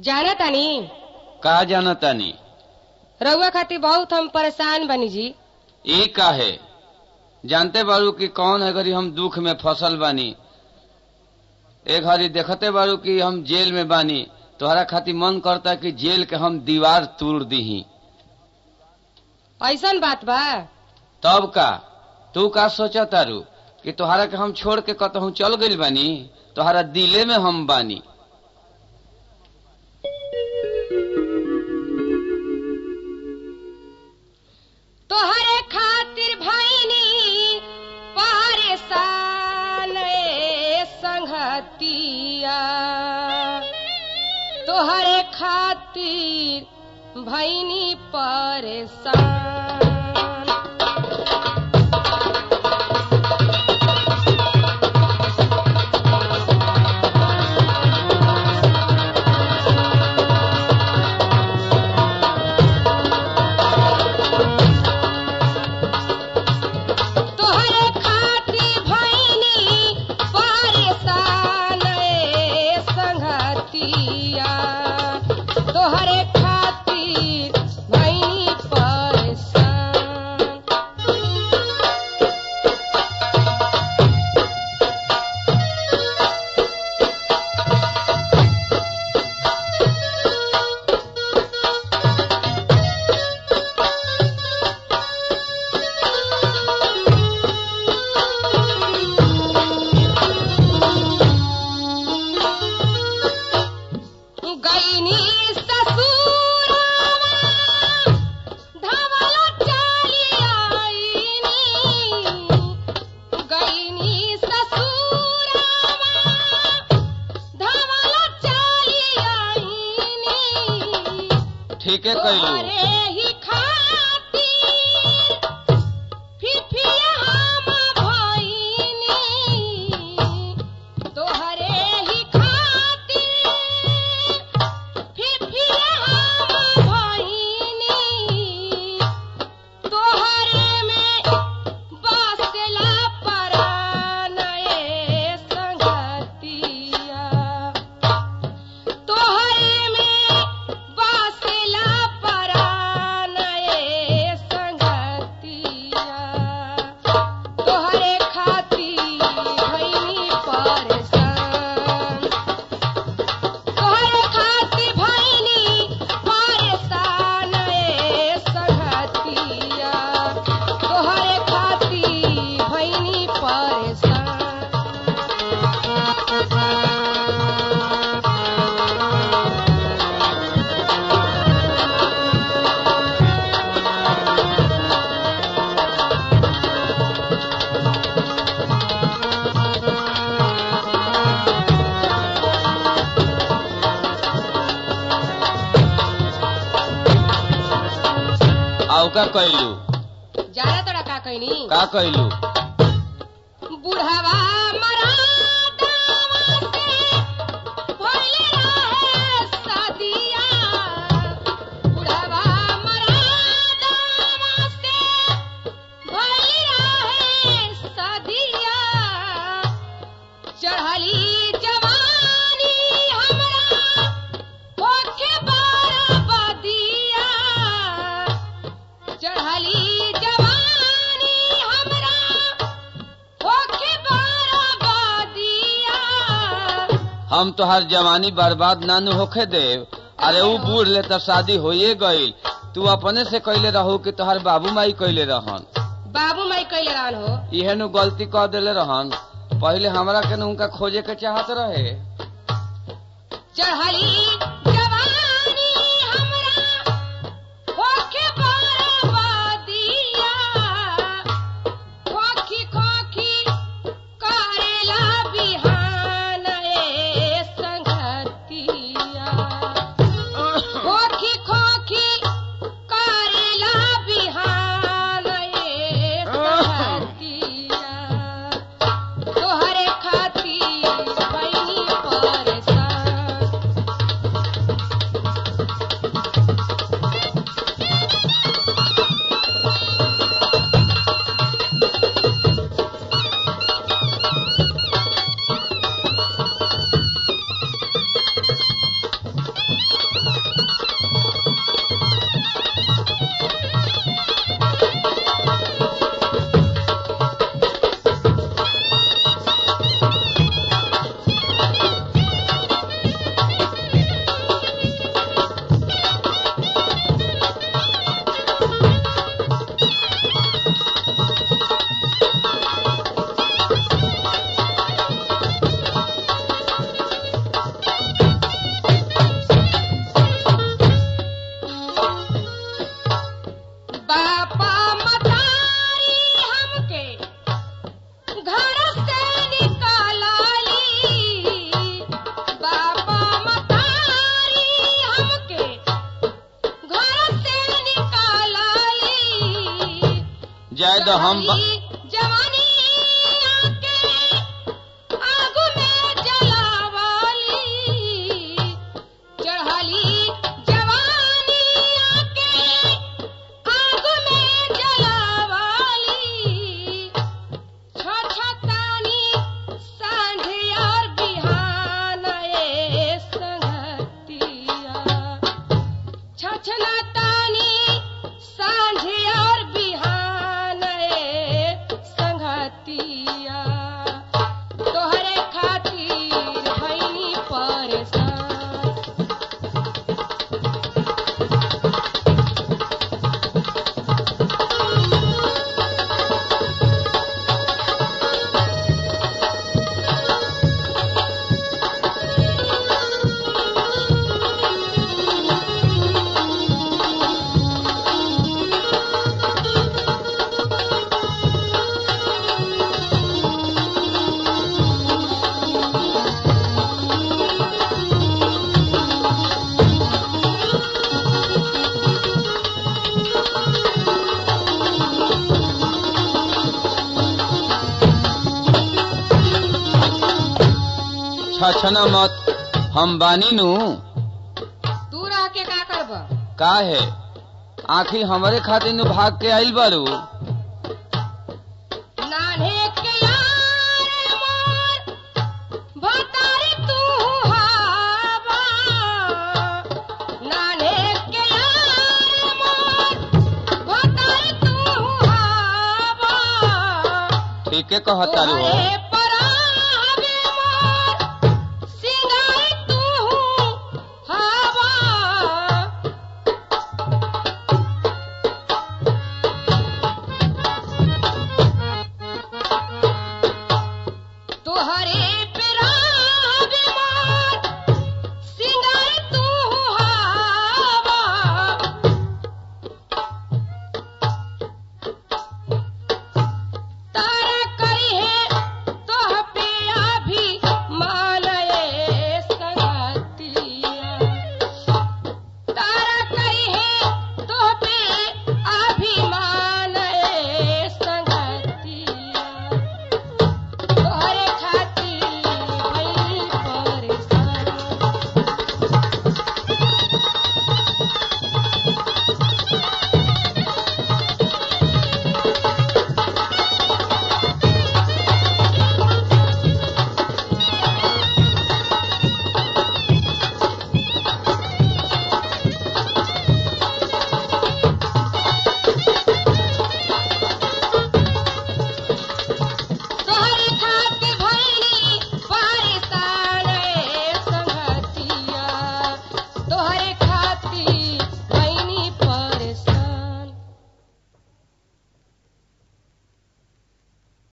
जाना तानी का जाना तानी रउआ खातिर बहुत हम परेशान बनी जी ई का है जानते बारू कि कौन है घड़ी हम दुख में फसल बानी ए घड़ी देखते बारू कि हम जेल में बानी तोहरा खातिर मन करता कि जेल के हम दीवार तोड़ दीही ऐसन बात बा तब का तू का सोचा तारू कि तोहरा के हम छोड़ के कतहू चल गइल बानी तोहरा दिले में हम बानी तोहरे खातिर भैनी परेशान ए संगतिया तोहरे खातिर भैनी परेशान तोहरे खातिर भैनी परेशान ए संगतिया तोहरे खातिर भैनी परेशान गईनी ससुरावा धवल चली आईनी गईनी ससुरावा धवल चली आईनी ठीक है कैलू तोहरे ही खातिर फिफिया हम भइनी तोहरे ही खातिर फिफिया हम भइनी तोहरे में बसला परान ए संगतिया तोहरे में बसला परान ए संगतिया तोहरे खातिर भइनी परेशान तोहरे खातिर भइनी परेशान ए संगतिया तोहरे खातिर भइनी परेशान आउ का कैलू जाना तोरा का कहनी का कैलू बुढ़वा मरादावा से भइले रहे सदिया बुढ़वा मरादावा से भइले रहे सदिया चढ़ली जवानी हमरा होखे बरबदिया चढ़ली जवानी हमरा होखे बरबदिया हम तोहार जवानी बर्बाद ना नु होखे देव अरे ऊ बूढ़ ले तब शादी होइए गईल तू अपने से कैले रहू कि तोहार बाबू माई कैले रहन बाबू माई कैले रहन हो इहे नु गलती कर देले रहन पहले हमरा के नु उनका खोजे के चाहत रहे चढ़ली जवानी हमरा होखे बरबदिया खोखी खोखी करेला बिहान ए संगतिया खोखी खोखी करेला बिहान ए संगतिया तोहरे खातिर भइनी परेशान जाए तो हम ब- चढ़ाली जवानी आके आग में जलावाली चढ़ाली जवानी आके आग में जलावाली छछतानी सांझ और बिहान ए संगतिया छछलतानी सांझ और बिहान ए संगतिया तोहरे खातिर भइनी परेशान छछना मत हम बानी नु तू रह के का करब का है आखिर हमरे खातिर नु भाग के आइल बारू नान्हे के यार मोर भतारी तू हावा नान्हे के यार मोर भतारी तू हावा ठीके कहतारू हो तोहरे परावे मोर सिंगार तू हावा तोहरे पिरावे मोर सिंगार तू हावा तारा करी है तोह पे अभी मालये संगतिया तारा करी है तोह पे अभी मालये संगतिया तोहरे खातिर भइल परेशान तोहरे खातिर भइली परेशान ए संगतिया तोहरे